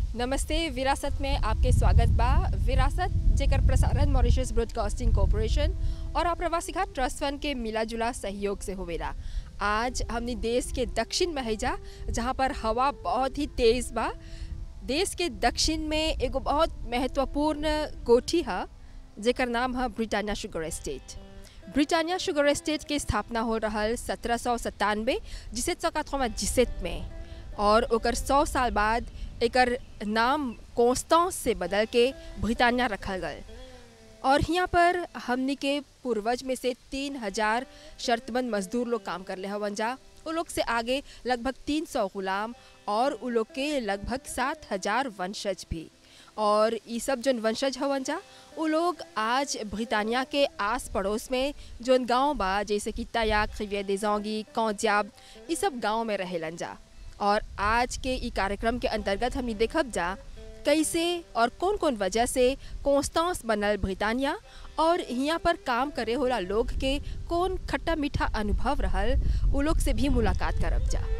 नमस्ते विरासत में आपके स्वागत बा विरासत जेकर प्रसारण मॉरिशस ब्रॉडकास्टिंग कॉरपोरेशन और आप्रवासी घाट ट्रस्ट फंड के मिला जुला सहयोग से होवेला आज हमने देश के दक्षिण में हैजा जहाँ पर हवा बहुत ही तेज बा देश के दक्षिण में एगो बहुत महत्वपूर्ण कोठी है जेकर नाम है Britannia sugar estate Britannia sugar estate के स्थापना हो रहल सत्रह सौ सत्तानवे जिसे चौकाथों जिसेत में और ओकर सौ साल बाद एकर नाम कोस्टॉस से बदल के ब्रिटानिया रखल गल और यहाँ पर हमनी के पूर्वज में से तीन हजार शर्तबंद मजदूर लोग काम कर ले हवन जा वो लोग से आगे लगभग तीन सौ गुलाम और उ लोग के लगभग सात हजार वंशज भी और ये सब जौन वंशज हवन जा वो लोग आज ब्रिटानिया के आस पड़ोस में जौन गांव बा जैसे कि तयाक खिविया देजोंगी कौजाब ये सब गांव में रहेलन जा और आज के ई कार्यक्रम के अंतर्गत हमने देखब जा कैसे और कौन कौन वजह से कोस्टॉस बनल ब्रिटानिया और यहाँ पर काम करे होला लोग के कौन खट्टा मीठा अनुभव रहल उ लोग से भी मुलाकात करब जा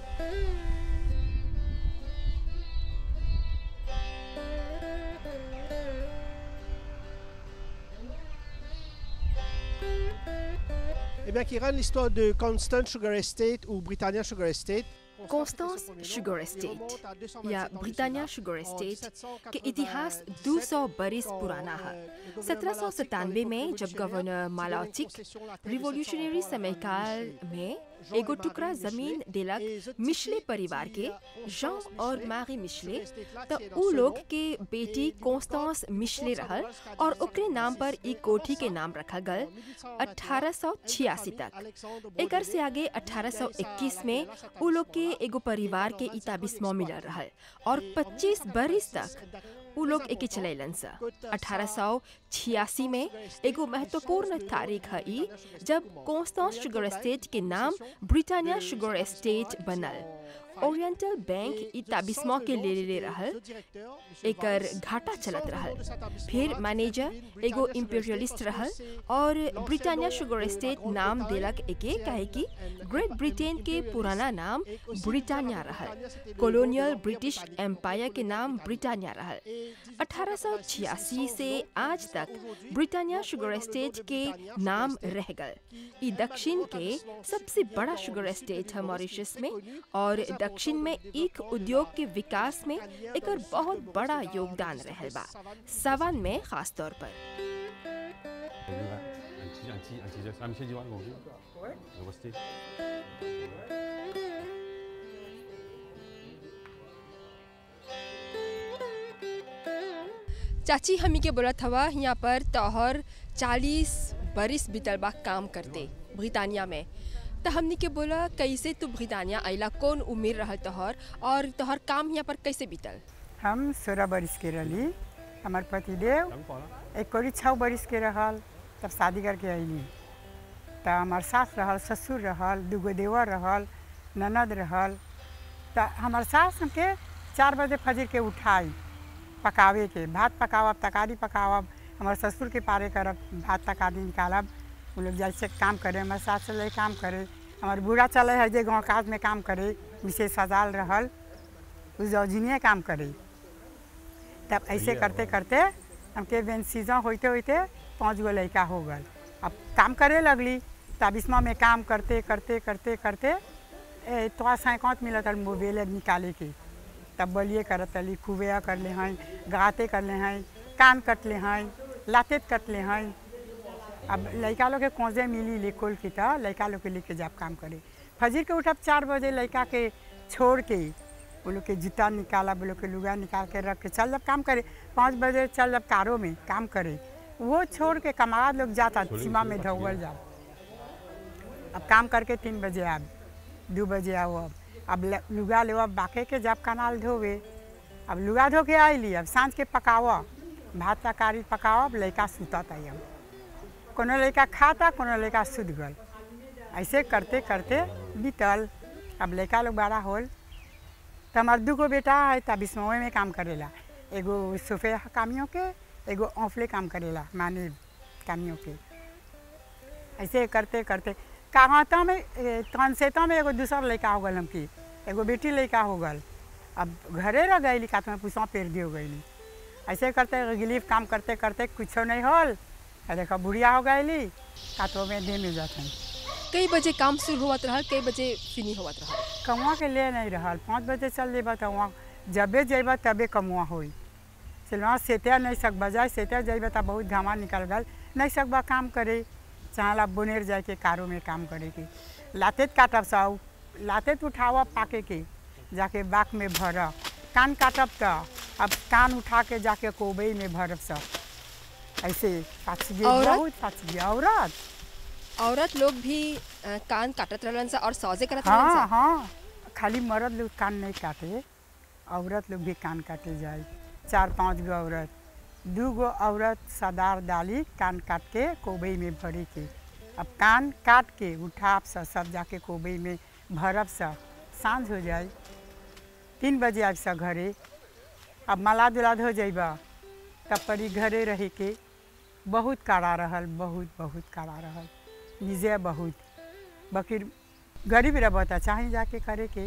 Eh bien, qui rend l'histoire de Constant Sugar Estate ou Britannia Sugar Estate. Constance Sugar Estate या ब्रिटानिया शुगर एस्टेट के इतिहास 200 बरिस पुराना है सत्रह में जब गवर्नर मालाचिक रिवोल्यूशनरी समय काल में एगो टुकड़ा जमीन दिलक मिशले परिवार के जॉन और मारी मिशले तो उ लोग के बेटी कोस्टॉस मिशले रहल और ओकरे नाम पर ई कोठी के नाम रखा गल 1886 तक एकर से आगे 1821 में उ लोग के एगो परिवार के इता बिस्मो मिलल रहल और 25 बरिस तक उ लोग एके चलैलन सा 1886 में एगो महत्वपूर्ण तारीख है ई जब कोस्टॉस शुगर एस्टेट के नाम ब्रिटानिया शुगर एस्टेट बनल ओरिएंटल बैंक ई ताबिस्मो के ले ले रहल एकर घाटा चलत रहल फिर मैनेजर एगो इम्पीरियलिस्ट रहल और ब्रिटानिया शुगर एस्टेट नाम देलक एके काहे कि ग्रेट ब्रिटेन के पुराना नाम ब्रिटानिया रहल कॉलोनियल ब्रिटिश एम्पायर के नाम ब्रिटानिया रहल 1886 से आज तक ब्रिटानिया शुगर एस्टेट के नाम रह गल ई दक्षिण के सबसे बड़ा शुगर एस्टेट है मॉरिशस में और दक्षिण में ईख उद्योग के विकास में एकर बहुत बड़ा योगदान रहल बा सवन में खास तौर पर चाची हमी के बोलत हवा यहाँ पर तोहर चालीस बरिस बीतल बा काम करते ब्रिटानिया में तो हमनी के बोला कैसे तू ब्रिटानिया आइला कौन उम्र रहल तोहर और तोहर काम यहाँ पर कैसे बीतल हम सोलह बरिस के रही हमार पतिदेव एक कोरी छः बरिस के रहल तब शादी करके अली तो हमार सास रहल ससुर रहल दूगो देवर रहल ननद रहल तो हमार सास हमके चार बजे फजर के उठाई पकावे के भात पकावब तकारी पकावब हमार ससुर के पारे करब भात तकारी निकालब वो लोग जैसे काम करे हमारे सास चले काम करे हमार बूढ़ा चले है जे गाँव काज में काम करे विशेष सजाल रहल उस जौजिनिए काम करे तब ऐसे करते करते हमके बेन सीजन होते होते पाँच गो लड़का हो गल अब काम करे लगली तब इसमें में काम करते करते करते करते ए, थोड़ा सैकौत मिलत है मोबाइल निकाले के तब बलिए करत अली खुबे कर ले हैं गाते कर ले हैं कान कट ले हैं लातेत कट ले हैं अब लड़का लोग के कोजे मिली लेकोल की तो लड़का लोग के लेके जाब काम करे फजर के उठब चार बजे लड़का के छोड़ के वो लोग के जूता निकाला वो लोग के लुगा निकाल के रख के चल जब काम करे पाँच बजे चल जब कारों में काम करे वो छोड़ के कमाद लोग जाता सीमा में धौगल जाओ अब काम करके तीन बजे आब दो बजे आओ अब अब लुगा ले बाके के जब कनाल धोवे अब लुगा धो के आइली अब साँझ के पकाव भात तरकारी पकाव अब लड़का सुतत आई अब कोनो लड़का खाता कोनो लड़का सुत गल ऐसे करते करते बीतल अब लड़का लोग बड़ा होल तो हमार दूगो बेटा है तब बिस्मोए में काम करेला एगो सोफे कामियों के एगो औफले काम करेला माने कामियों के ऐसे करते करते कहाता में कनसेता में एगो दूसर लड़का हो गल हमकी एगो बेटी लड़का हो गल अब घरे रह गई का तुम्हें पुसवा पेर दी हो गई ऐसे करते गिलीफ काम करते करते कुछ नहीं होल आ देखो बुढ़िया हो गई का तो में दिन में जाते कई बजे काम शुरू होवत रहल कई बजे फिनी होवत रहल कमुआ के ले नहीं रहल पाँच बजे चल जेबा तो वहाँ जबे जेबा तबे कमुआ होई सिलवा सेतिया नहीं सकबा जाए सेतिया जेबा तो बहुत घामा निकल गल नहीं सकबा काम करे चाहला बुनेर जाए के कारो में काम करे के लातेत काटब सब लातेत उठावा पाके के जाके बाक में भर कान काटब तो अब कान उठा के जाके कोबई में भरब सब ऐसे पाछ गे औरत? बहुत पाछ गे औरत औरत लोग भी अ, कान काटत रहलन सा और सौजे करत रहलन हाँ सा हाँ खाली मर्द लोग कान नहीं काटे औरत लोग भी कान काटे जाए चार पांच गो औरत दू गो औरत सदार डाली कान काट के कोबई में भरे के अब कान काट के उठाब सा सब जाके कोबई में भरब सा साँझ हो जाए तीन बजे आब सा घरे अब मलाद उलाद हो जाइबा तब परी घरे रहे के बहुत काड़ा रहल बहुत बहुत काड़ा रहल निजे बहुत बकीर गरीब रहता चाहे जाके करे के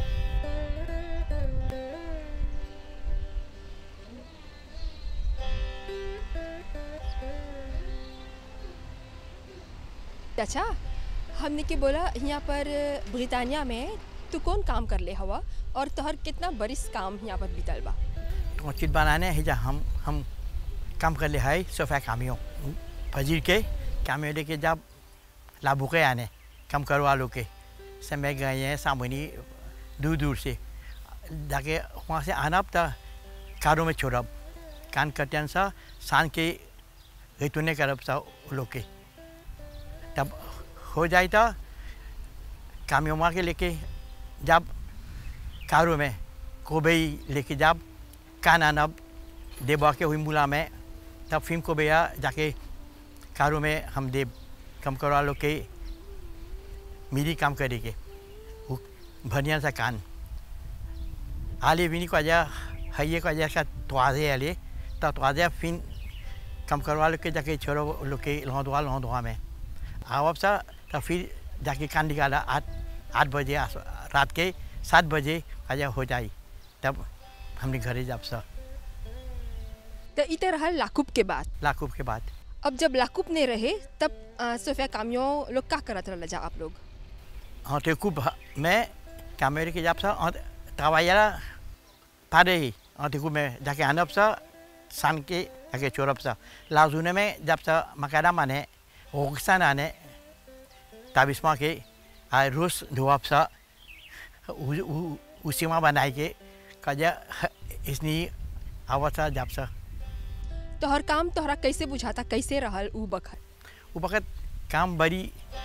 अच्छा हमने के बोला यहाँ पर ब्रिटानिया में तू कौन काम कर ले हवा और तोहर कितना बरिस काम यहाँ पर बीतल बा मस्जिद बनाने है जा हम हम काम कर ले है सोफा कामियों फजीर के कामियों लेके जब लाभू के आने काम करवा लो के समय गए हैं सामनी दूर दूर से जाके वहाँ से आना तो कारों में छोड़ब कान कटन सा शान के गैतुने करब सा वो लोग के तब हो जाए तो कामियों के लेके जब कारों में कोबई लेके जब कान आनब देबा के हुई मुला में तब फिल्म को भैया जाके कारों में हम देव कम करवा लो के मेरी काम करेंगे वो भनिया सा कान आले भी नहीं को आजा है को आजा का त्वाजे आले तो त्वाजे फिन कम करवा लो के जाके छोड़ो लोग के लौदवा लौदवा में आवब सा तो फिर जाके कान निकाला आठ आठ बजे आस- रात के सात बजे आजा हो जाए तब हमने घरे जब सा तो इत रहल लाकुब के बाद लाखों के बाद अब जब लाकुब ने रहे तब अ, सोफिया कामियों लोग का करत रहल जा आप लोग हाँ तो खूब मैं कैमरे के जब सा और तवाया पारे ही और देखो मैं जाके आनब सा सान के जाके चोरब सा लाजुने में जब सा मकाना माने ओगसान आने ताबिस्मा के आ रोस धोअब सा उ- उ- उसीमा बनाए के कजा इसनी अवस्था जब सा तोहर काम तोहरा कैसे बुझाता कैसे रहल ऊ बखत वो वक्त काम बड़ी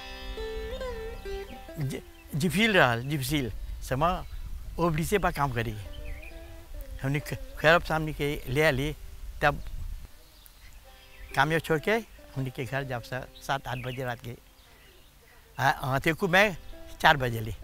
ज- जिफिल रहल जिफिल समा ओबड़ी से बा काम करी हमने ख- खैरब सामने के ले आली तब काम ये छोड़ के हमने के घर जब सा सात आठ बजे रात के हाँ तो को मैं चार बजे ली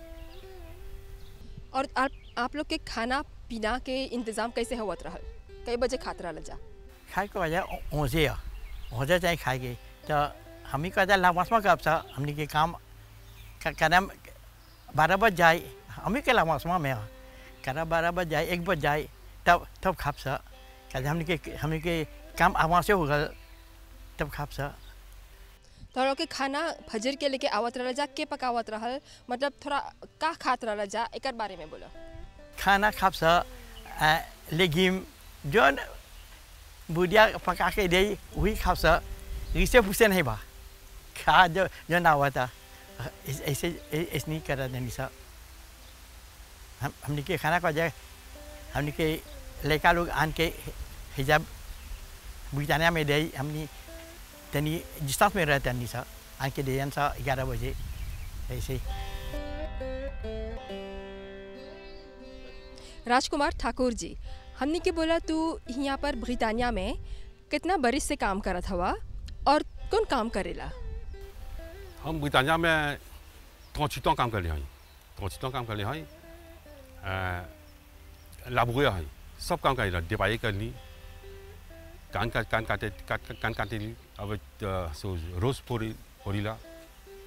और आप आप लोग के खाना पीना के इंतजाम कैसे होवत रहल कई बजे खात रहल जा खाए को वजह ओझे ओझे चाहे खाएगे तो हम ही कहते लामासमा कब सा हमने के काम कदम बारह बज जाए हम ही के लामासमा में करा बारह बज जाए एक बज जाए तब तब खाप सा कहते हमने के हमने के काम आवाज से होगा तब खाप सा तो लोग के खाना फजर के लेके आवत रहल जा के पकावत रहल मतलब थोड़ा का खात रहल जा एकर बारे में बोलो खाना खाप सा लेगिम जो बुढ़िया पका के दे वही खाप सा रिसे पुसे नहीं बा खा जो जो ना हुआ था ऐसे ऐसे ऐसे नहीं करा देनी सा हम हमने के खाना का जाए हमने के लड़का लोग आन के हिजाब बुझाना में दे हमने तनी डिस्टेंस में रहते नहीं सा आन के दे सा ग्यारह बजे ऐसे राजकुमार ठाकुर जी हमने के बोला तू यहाँ पर ब्रिटानिया में कितना बरिस से काम करत हवा और कौन काम करेला हम ब्रिटानिया में 38 ans काम कर रहे हैं 38 ans काम कर रहे हैं लाबुए हैं सब काम कर डिपाई करनी कान का कान काटे काट कान काटे ली अब अ, सो रोज पोरी पोरीला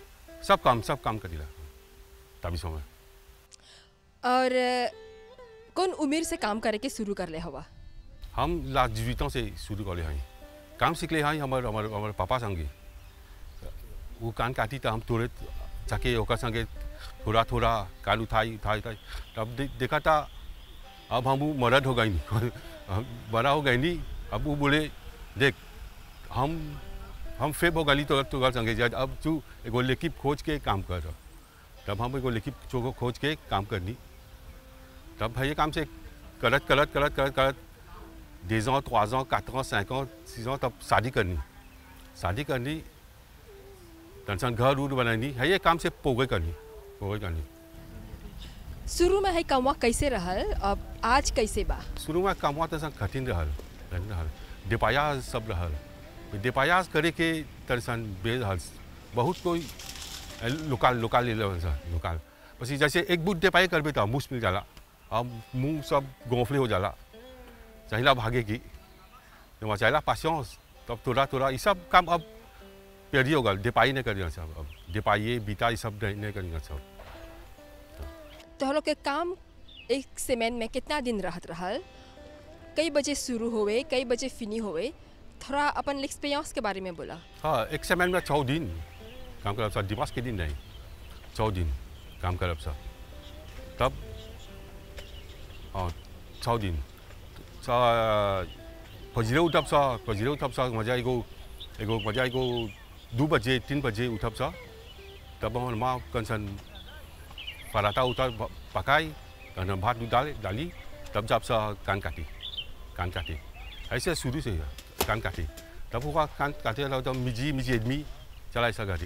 सब काम सब काम करीला तभी समय और कौन उम्र से काम करे के शुरू कर ले हवा हम लास्ट जीवितों से शुरू कर हैं काम सीख ले हैं हमारे हमारे हमारे पापा संगे वो कान काटी तो हम तुरंत जाके ओकर संगे थोड़ा थोड़ा कान उठाई उठाई उठाई तब दे, देखा था अब हम वो मर्द हो गई नहीं हम बड़ा हो गई नहीं अब वो बोले देख हम हम फेब हो गई तो तो संगे जा अब तू एगो लेकिन खोज के काम कर तब हम एगो लेकिन चोको खोज के काम करनी तब भैया काम से करत करत करत करत करत deux ans, trois ans, quatre ans, cinq ans, six ans, तब शादी करनी शादी करनी टेंशन घर उर बनानी है ये काम से पोगे करनी पोगे करनी शुरू में है कमवा कैसे रहल अब आज कैसे बा शुरू में काम हुआ तो कठिन रहल कठिन रहल डिपायास सब रहल डिपायास करे के टेंशन बे रहल बहुत कोई लोकल लोकल ले लेवल सा लोकल बस जैसे एक बुट डिपाई करबे तो मुँह मिल जाला अब मुंह सब गोफले हो जाला चाहिए भागे की तो वहाँ चाहिए पासियांस तब थोड़ा थोड़ा ये सब काम अब पेड़ी होगा डिपाई नहीं करेंगे सब अब डिपाई बीता ये सब नहीं नहीं करेंगे सब तो हम लोग के काम एक सीमेंट में कितना दिन रहत रहल कई बजे शुरू होवे कई बजे फिनी होवे थोड़ा अपन एक्सपीरियंस के बारे में बोला हाँ एक समय में छः दिन काम कर सब दिवस के दिन नहीं छः दिन काम कर सब तब हाँ छः दिन sa pajire utap sa pajire utap sa maja ego ego maja ego दो बजे तीन बजे उठब सा तब हम माँ कंसन पराठा उतर पकाई कंसन भात दूध डाले डाली तब जब सा कान काटी कान काटी ऐसे शुरू से कान काटी तब हुआ कान काटे तब मिजी मिजी आदमी चला ऐसा गाड़ी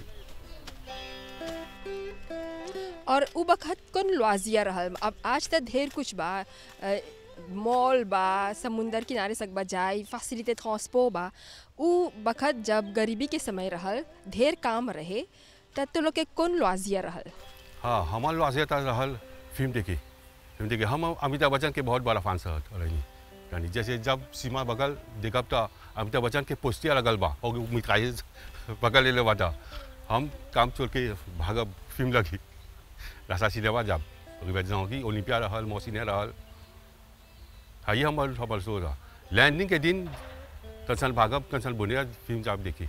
और उ बखत कौन लुआजिया रहल अब आज तक ढेर कुछ बा मॉल बा समुंदर किनारे सकबा जाए फैसिलिटी ट्रांसपो बा उ बखत जब गरीबी के समय रहल ढेर काम रहे तब तो लोग के कौन लुआजिया रहल हाँ हमारे लुआजिया रहल फिल्म देखी फिल्म देखी हम अमिताभ बच्चन के बहुत बड़ा फैंस रही यानी जैसे जब सीमा बगल देखब तो अमिताभ बच्चन के पोस्टिया लगल बा और मिठाई बगल ले लेवा था हम काम छोड़ के भागब फिल्म लगी रास्ता सिनेमा जब की ओलंपिया रहल मौसीने रहल हाई हमर हमर सो रहा लैंडिंग के दिन कंसल भागब कंसल बुनिया फिल्म जब देखी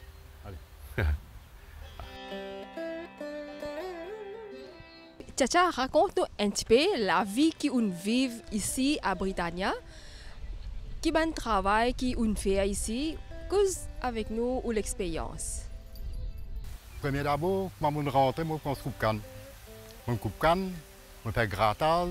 Chacha raconte un petit peu la vie qu'on vit ici à Britannia. Qui bon travail qu'on fait ici. Cause avec nous ou l'expérience. Premier d'abord, quand je rentre, je prends coupe canne. Je coupe canne, je fais grattage,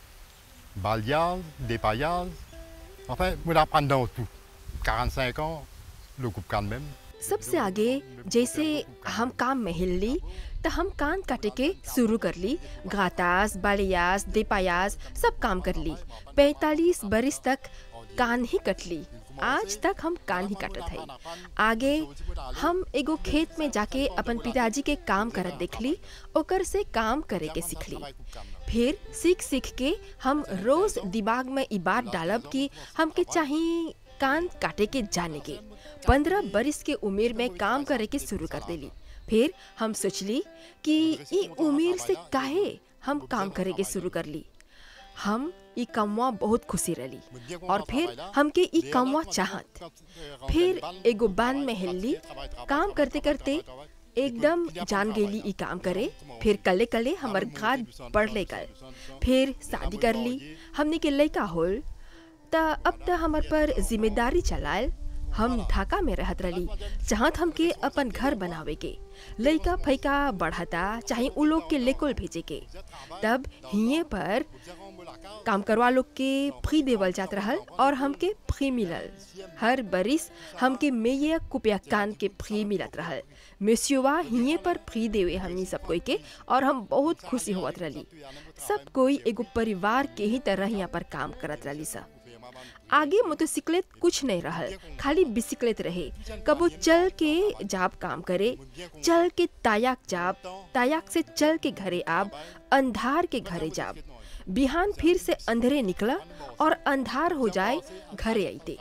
balayage, dépaillage. Enfin, je apprends dans tout. 45 ans, le coupe canne même. सबसे आगे जैसे हम काम में हिल ली तो हम कान काटे के शुरू कर ली गातास बालियास देपायास सब काम कर ली पैतालीस बरिस तक कान ही कट ली आज तक हम कान ही काटत है आगे हम एगो खेत में जाके अपन पिताजी के काम करत देख ली ओकर से काम करे के सीख ली फिर सीख सीख के हम रोज दिमाग में ई बात डालब कि हमके चाहिए कान काटे के जाने के पंद्रह बरिस के उम्र में काम करे के शुरू कर देली फिर हम सोचली कि ई उम्र से काहे हम काम करे के शुरू कर ली हम ई कमवा बहुत खुशी रही और फिर हमके ई कमवा चाहत फिर एगो बान में हिलली काम करते करते एकदम जान गेली ई काम करे फिर कले कले हमर घात बढ़ ले गल फिर शादी कर ली हमने के लड़का होल त अब त हमर पर जिम्मेदारी चलायल हम ढाका में रहत रही चाहत हमके अपन घर बनावे के लइका फैका बढ़ता चाहे उ लोग के लेकोल भेजे के तब हिये पर काम करवा लोग के फ्री देवल जात रहल और हमके फ्री मिलल हर बरिस हमके मेये कुपिया कान के फ्री मिलत रहल मेसियोवा हिये पर फ्री देवे हमनी सब कोई के और हम बहुत खुशी होवत रही सब कोई एगो परिवार के ही तरह यहाँ पर काम करत रही सब आगे मोटरसाइकिलेट कुछ नहीं रहल खाली बिसिकलेट रहे कबो चल के जाब काम करे चल के तायाक जाब तायाक से चल के घरे आब अंधार के घरे जाब बिहान फिर से अंधेरे निकला और अंधार हो जाए घरे आईते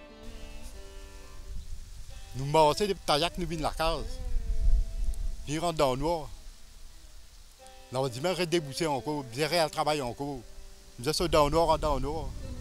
Nous massons des taillacs, nous venons la case. Puis rentre dans le noir. Là, on dit, mais arrête de débousser encore, bien le travail encore. जैसे डाउनो का डाउनो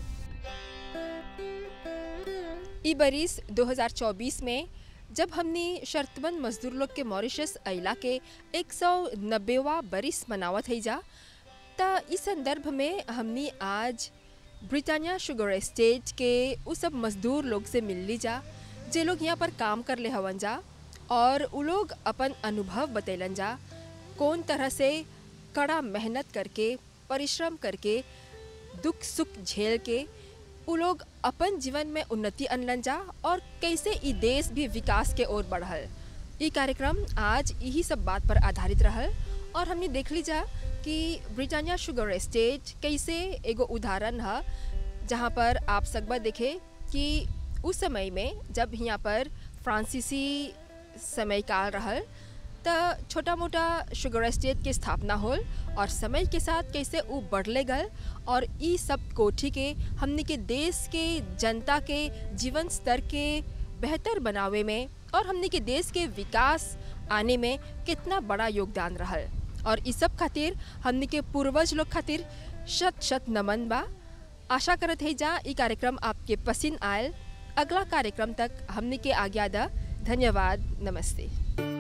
ई बरिस 2024 में जब हमने शर्तबंद मजदूर लोग के मॉरिशस अइला के एक सौ नब्बेवा बरिस मनावत है जा त इस संदर्भ में हमने आज ब्रिटानिया शुगर एस्टेट के उ सब मजदूर लोग से मिल ली जा जे लोग यहाँ पर काम कर ले हवन जा और उ लोग अपन अनुभव बतैलन जा कौन तरह से कड़ा मेहनत करके परिश्रम करके दुख सुख झेल के उ लोग अपन जीवन में उन्नति अनलन जा और कैसे ई देश भी विकास के ओर बढ़ल ई कार्यक्रम आज यही सब बात पर आधारित रहल और हमने देख ली जा कि ब्रिटानिया शुगर एस्टेट कैसे एगो उदाहरण है जहाँ पर आप सकबा देखे कि उस समय में जब यहाँ पर फ्रांसीसी समय काल रहल त छोटा मोटा शुगर एस्टेट के स्थापना होल और समय के साथ कैसे वो बढ़ले गल और ई सब कोठी के हमने के देश के जनता के जीवन स्तर के बेहतर बनावे में और हमने के देश के विकास आने में कितना बड़ा योगदान रहल और इस सब खातिर हमने के पूर्वज लोग खातिर शत शत नमन बा आशा करत है जा ई कार्यक्रम आपके पसंद आयल अगला कार्यक्रम तक हमने के आज्ञा दा धन्यवाद नमस्ते